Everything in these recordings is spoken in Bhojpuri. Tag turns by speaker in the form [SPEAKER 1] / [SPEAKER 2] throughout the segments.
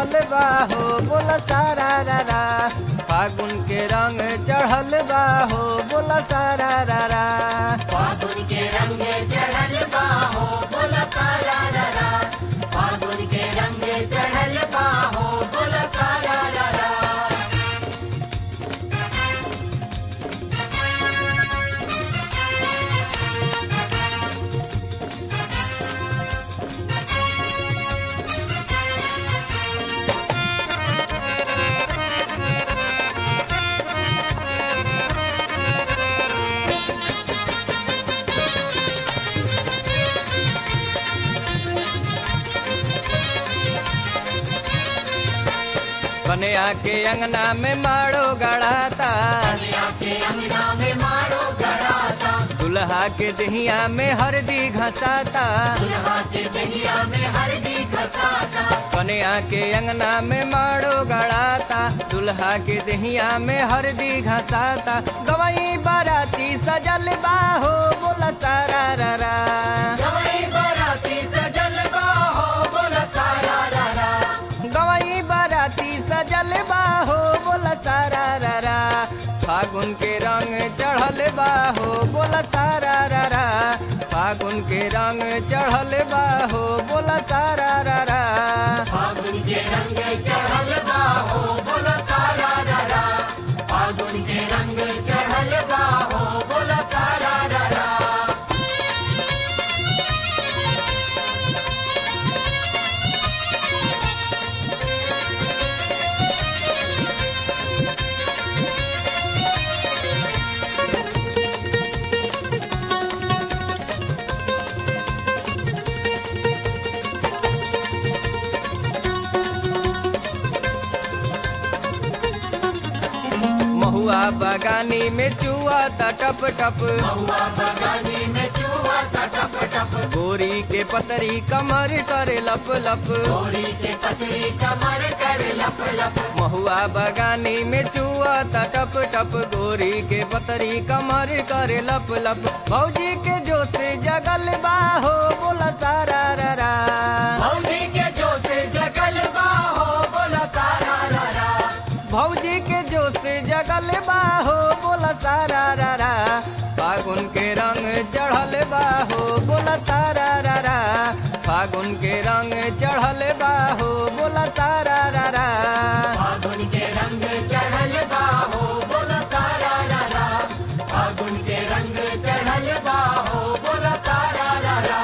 [SPEAKER 1] चढ़ल बा हो बोला सारा रा रा फागुन के रंग चढ़ल बा हो बोला सारा रा रा
[SPEAKER 2] फागुन के रंग चढ़ल बाहो बोला सारा रा फागुन के रंग चढ़ल बाहो बोला सारा रा
[SPEAKER 1] कन्या के अंगना में मारो गड़ाता
[SPEAKER 2] कन्या के अंगना में मारो गड़ाता
[SPEAKER 1] दुल्हा के दहिया में हरदी घसाता
[SPEAKER 2] दुल्हा के दहिया में हरदी घसाता
[SPEAKER 1] कन्या के अंगना में मारो गड़ाता दुल्हा के दहिया में हरदी घसाता गवई बाराती सजल बाहो बोला सारा रा रा
[SPEAKER 2] गवई बाराती सजल बाहो बोला सारा रा
[SPEAKER 1] गवई बाराती सजल बाहो बोला सारा रा रा फागुन के रंग चढ़ल बाहो बोला सारा रा रा फागुन के रंग चढ़ल बाहो बोला सारा रा रा
[SPEAKER 2] फागुन के रंग चढ़ल बाहो बोला सारा रा फागुन के रंग चढ़ल बाहो बोला सारा रा
[SPEAKER 1] महुआ बगानी में चुआ ता टप टप
[SPEAKER 2] हुआ बगानी में चूहा सा टप टप
[SPEAKER 1] गोरी के पतरी कमर करे लप लप
[SPEAKER 2] गोरी के पतरी कमर कर लप लप
[SPEAKER 1] महुआ बगानी में चुआ ता टप टप गोरी के पतरी कमर करे लप लप भौजी के जोश जगल बाहो बोला सारा रा रा
[SPEAKER 2] भौजी के जो से जगल बाहो बोला सारा रा
[SPEAKER 1] भौजी के जोश जगल बाहो बोला सारा रा रा फागुन के रंग चढ़ल बाहो बोला सारा रा रा फागुन के रंग चढ़ल बाहो बोला सारा रा रा
[SPEAKER 2] फागुन के रंग चढ़ल बाहो बोला सारा रा फागुन के रंग चढ़ल बाहो बोला सारा रा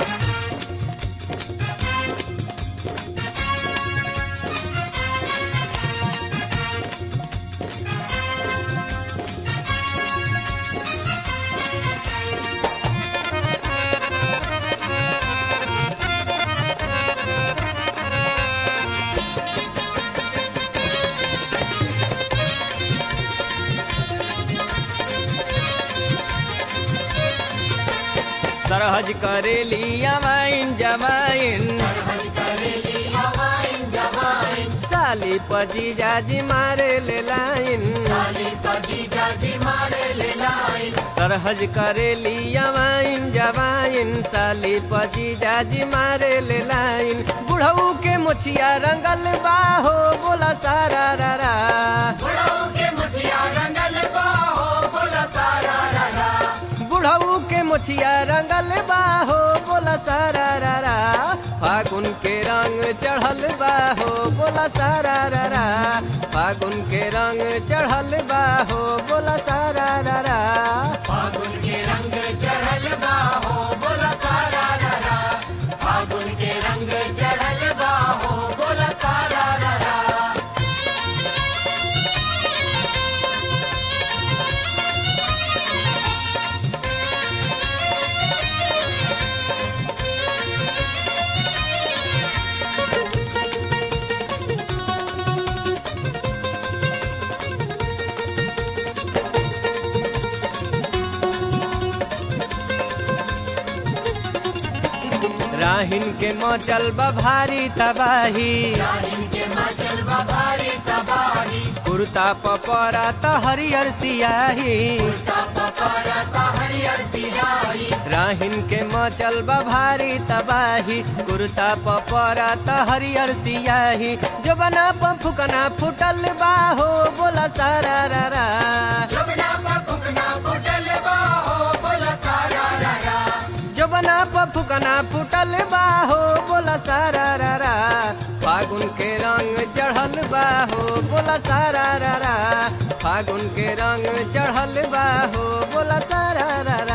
[SPEAKER 1] सरहज करेली अमाइन जमाइन
[SPEAKER 2] सरहद करेली हवाइन जवाइन
[SPEAKER 1] साली पजी जाजी मारे ले लाइन
[SPEAKER 2] साली पजी जाजी मारे ले लाइन
[SPEAKER 1] सरहज करेली अमाइन जमाइन साली पजी जाजी मारे ले लाइन बुढ़ऊ के मुछिया रंगल बाहो बोला सारा रा रा
[SPEAKER 2] बुढ़ऊ के मुछिया रंगल बाहो बोला सारा रा
[SPEAKER 1] बुढ़ऊ के मुछिया रंगल बाहो बोला सारा रा रा फागुन के रंग चढ़ल बाहो बोला सारा रा रा फागुन के रंग चढ़ल बाहो बोला सारा रा रा
[SPEAKER 2] फागुन के रंग चढ़ल बाहो बोला सारा रा फागुन के रंग चढ़ल बाहो बोला सारा रा
[SPEAKER 1] राहिन के मचल बा भारी तबाही
[SPEAKER 2] राहिन के मचल बा भारी तबाही
[SPEAKER 1] कुर्ता पपरा त हरियर सियाही राहिन के मचल बा भारी तबाही कुर्ता पपरा त हरियर सियाही जो बना फुकना फुटल बा हो बोला सारा रा रा जो बना फुकना फुटल बा हो बोला सारा रा रा फागुन के रंग चढ़ल बा हो बोला सारा रा रा फागुन के रंग चढ़ल बा हो बोला सारा रा रा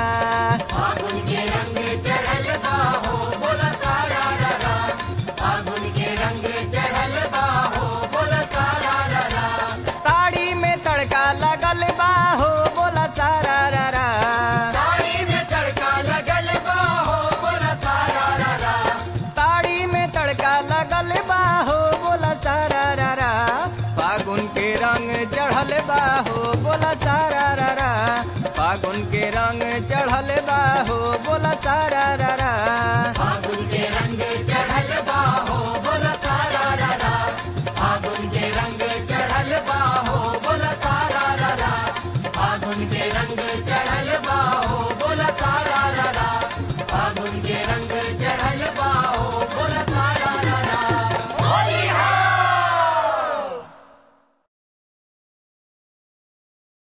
[SPEAKER 1] ताड़ी में तड़का लगल बा हो बोला सारा रा रा ताड़ी में तड़का लगल बा हो बोला सारा रा रा फागुन के रंग चढ़ल बा हो